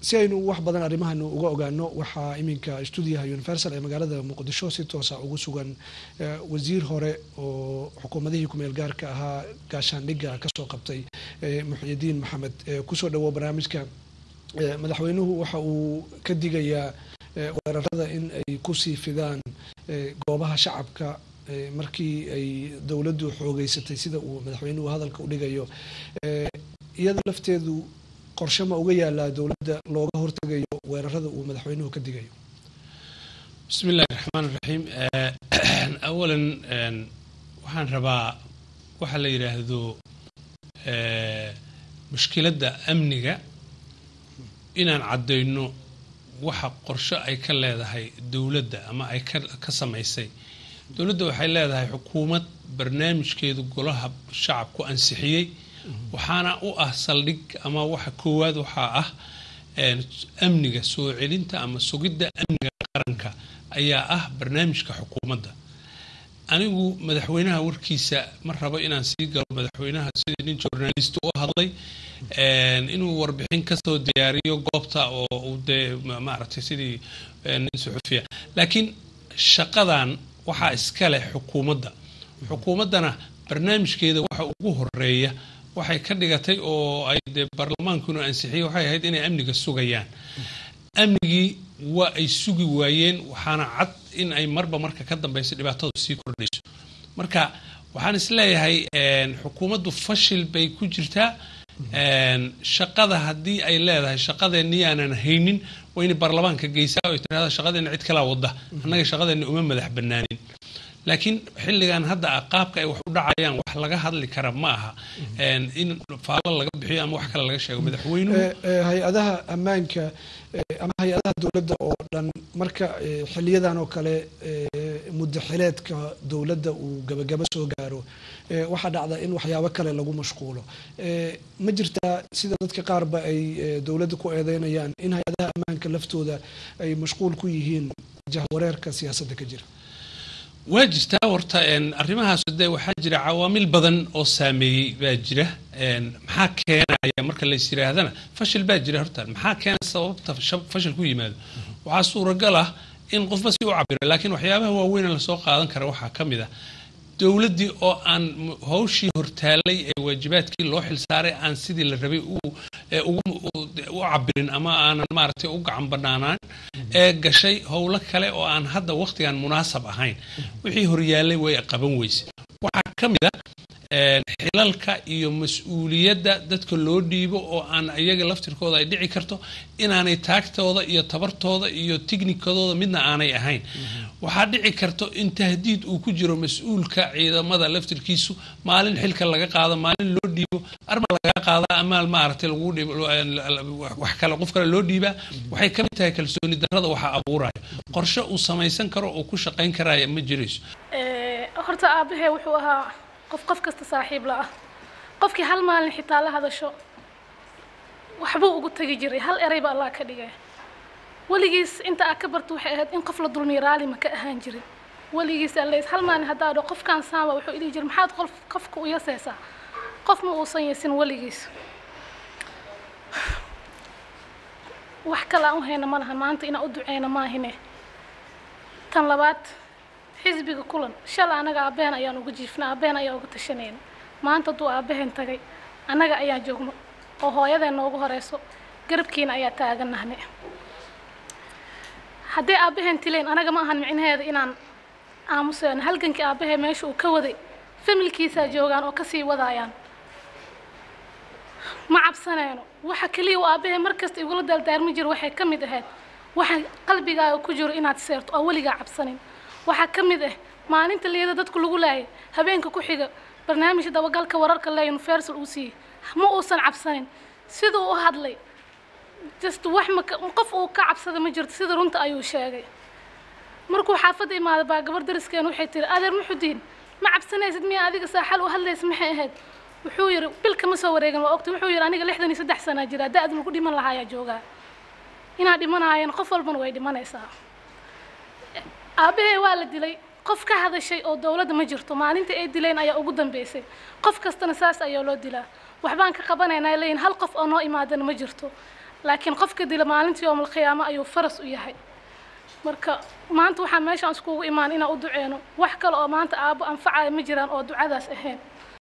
si aynu wax badan arrimahan uga ogaano waxaa iminka stuudiyaha universal ee magaalada muqdisho si toosa ugu sugan wasiir hore oo xukuumadihii kumeel gaarka ahaa gaashaandhigga kasoo qabtay muxyidiin maxamed kusoo dhawo barnaamijka madaxweynuhu waxa uu ka digayaa weerarada in ay kusii fidaan goobaha shacabka markii ay dowladdu xoogeysatay sida uu madaxweynuhu hadalka u dhigayo iyada lafteedu qorshe ma uga yaalaa dowladda looga hortegayo weerarada uu madaxweynuhu ka digayo bismi illahi raxmaan raxiim awalan waxaan rabaa waxa la yidhaahdo mushkiladda amniga inaan caddayno waxa qorshe ay ka leedahay dowladda ama ay ka samaysay dowladda waxay leedahay xukuumad barnaamijkeedu golaha shacabku ansixiyey waxaana u ah saldhig ama waxa koowaad waxaa ah amniga soo celinta ama sugidda amniga qaranka ayaa ah barnaamijka xukuumadda anigu madaxweynaha warkiisa ma rabo inaan sii galo madaxweynaha sidii nin journalist u hadlay inuu warbixin kasoo diyaariyo goobta oo uu dee maaragtay sidii nin suxufiya laakiin shaqadan waxaa iska leh xukuumadda xukuumaddana barnaamijkeeda waxa ugu horeeya waxay ka dhigatay oo ay dee baarlamaankuna ansixiyey waxay ahayd inay amniga sugayaan amnigii waa ay sugi waayeen waxaana cad in ay marba marka ka dambayso dhibaatadu sii kordhayso marka waxaan isleeyahay xukuumaddu fashil bay ku jirtaa shaqada haddii ay leedahay shaqadeennii aanan haynin waa inay baarlamaanka geysaa oo tirahda shaqadeenna cid kalaa wadda annaga shaqadeenna uma madax bannaanin laakiin xilligan hadda qaabka ay wax u dhacayaan wax laga hadli kara ma aha in faalo laga bixiyo ama wax kale laga sheego madaxweynuhu hay-adaha ammaanka ama hay-adaha dowladda oo dhan marka xiliyadan oo kale muddo xileedka dowladda uu gabagabo soo gaaro waxaa dhacda in waxyaabo kale lagu mashquulo ma jirtaa sida dadka qaarba ay dowladda ku eedeynayaan in hay-adaha ammaanka laftooda ay mashquul ku yihiin jahwareerka siyaasadda ka jira waa jirtaa horta arrimahaas de waxaa jira cawaamil badan oo saameeyey baa jira maxaa keenaya marka lays yiraahdana fashil baa jira horta maxaa keena sababta fashil ku yimaado waxaa suuragal ah in qofba si u cabiro laakiin waxyaabaha waaweyn lasoo qaadan kara waxaa ka mid ah dowladdii oo aan hawshii hortaalay ee waajibaadkii loo xilsaaray aan sidii la rabay u cabirin ama aanan maaragtay u gacan banaanaan ee gashay howlo kale oo aan hadda wakhtigan munaasab ahayn wixii horyaalay way qaban weyse waxaa ka mid ah xilalka iyo mas-uuliyadda dadka loo dhiibo oo aan iyaga laftirkooda ay dhici karto inaanay taagtooda iyo tabartooda iyo tignikadooda midna aanay ahayn waxaa dhici karto in tahdiid uu ku jiro mas-uulka ciidamada laftirkiisu maalin xilka laga qaado maalin loo dhiibo arma laga qaada ama maaragtay lagu dhiibo wax kale qof kale loo dhiibaa waxay ka mid tahay kalsooni darrada waxaa abuuraya qorshe uu samaysan karo oo ku shaqayn karaya ma jirayso horta aabahee wuxuu ahaa qof qof kasta saaxiib la ah qofkii hal maalin xitaa la hadasho waxbuu ugu tegi jiray hal erayba allah ka dhigay weligiis inta aad ka barto waxay ahayd in qof la dulmiyo raali ma ka ahaan jirin weligiis alleys hal maalin haddaa dho qofkaan saama wuxuu idhihi jiray maxaad qof qofka u yasaysaa qof ma uusan yesin weligiis wax kale aan u hayna ma lahan maanta inaan u duceyna maahine tan labaad xisbiga kulan shalay annaga aabaheen ayaan uga jiifna aabaheen ayaan uga tashanayna maanta hadduu aabaheen tagay annaga ayaan joogno oo hooyadeen noogu horeyso garabkiina ayaa taaganahne hadday aabaheen tileen anaga ma ahan micnaheeda inaan aamuseyno halgankii aabahee meesha uu ka waday familkiisaa joogaan oo kasii wadaayaan ma cabsanayno waxa keliya uu aabahee markasta igula daaldaarmi jiro waxay ka mid ahayd waxa qalbigaaga ku jiro inaad seerto oo weligaa cabsanin waxaa ka mid ah maalinta liyada dadku lagu laayay habeenka ku xiga barnaamijka dabagalka wararka le universal uu siiyey ma uusan cabsanin siduu u hadlay just wax ma qof uu ka cabsada ma jirto sida runta ayuu sheegay markuu xaafadda imaaday baa gabar dariskeen waxay tiri adeer muxudiin ma cabsanaysid miya adiga saaxal u hadlaysa maxay ahayd wuxuu yidhi bil kama soo wareegin waa ogtay wuxuu yidhi aniga lixdan iyo saddex sanaa jira da-da lagu dhiman lahaayaa joogaa inaad dhimanaayeen qof walbana way dhimanaysaa aabahee waa la dilay qof ka hadashay oo dowladda ma jirto maalinta ay dileen ayaa ugu dambeysay qof kastana saas ayaa loo dilaa waxbaan ka qabanaynaa leeyihin hal qof oo noo imaadana ma jirto laakiin qofka dila maalintii yowmal qiyaamo ayuu faras u yahay marka maanta waxaa meeshaan iskugu imaan inaan u duceyno wax kale oo maanta aabbo anfacaya ma jiraan oo ducadaas ahayn